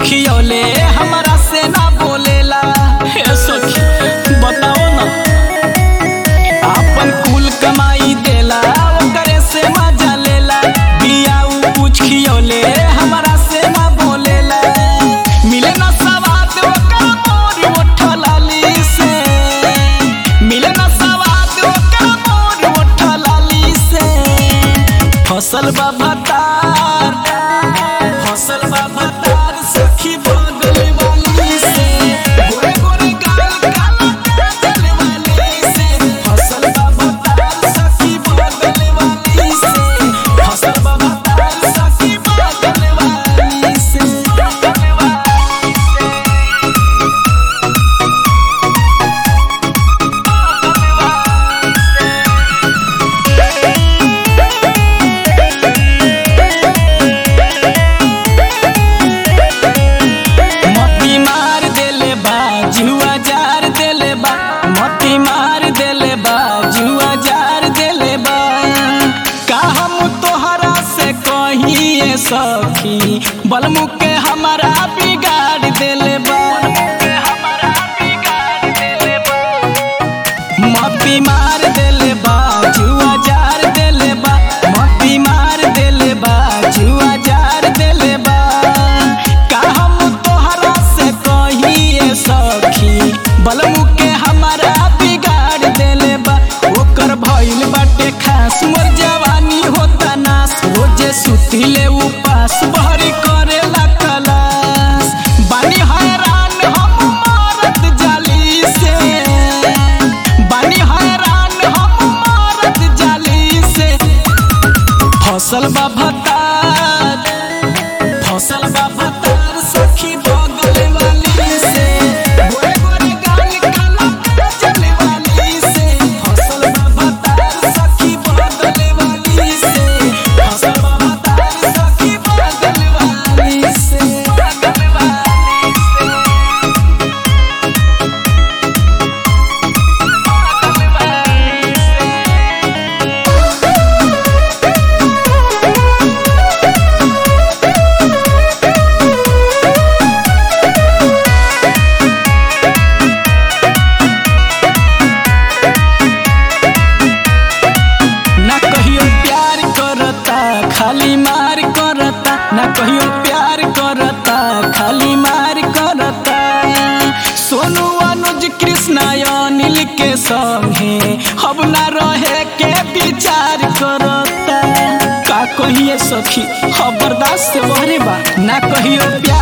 खियौले हमरा से ना बोलेला हे सखी बताओ ना आपन कुल कमाई देला ओकरे से मजा लेला बिया उ कुछ खियौले हमरा से ना बोलेला मिले ना सवाद ओकर मोर ओठलाली से मिले ना सवाद ओकर मोर ओठलाली से फसल बा भतार फसल बा भतार सखी बगल वाली से गोरे गोरे गाल काला काजल वाली से फसल बा भतार सखी बगल वाली से फसल बा भतार सखी बगल वाली से बगल वाली से मती मार देले बा जुआ जार देले बा मती मार देले बा जुआ जार देले बा का हम तोहरा से कहिए सखी बलमु के हमारा बिगाड़ देले बा मती मार देले बा जुआ जार देले बा मती मार देले बा जुआ जार देले बा का हम तोहरा से कहिए सखी बलमु के हमारा बिगाड़ देले बा ओकर भइल बाटे खास मोर जवानी होता नास रोजे सुतिले उपास बहरी करेला कलास बानी हैरान हम मारत जाली से बानी हैरान हम मारत जाली से फसल बा भतार फसल बा भतार सखी बगल वाली से गोरे गोरे गाल काला काजल वाली से फसल बा भतार सखी बगल वाली से फसल बा भतार सखी बगल वाली से बगल वाली से बगल वाली से ना कहियो प्यार करता खाली मार करता ना कहियो प्यार करता खाली मार करता सोनू अनुज कृष्णा अनिल के संगे अब ना रहे के विचार करता का कहिए सखी अब बर्दाश्त से बहरे बा ना कहियो प्यार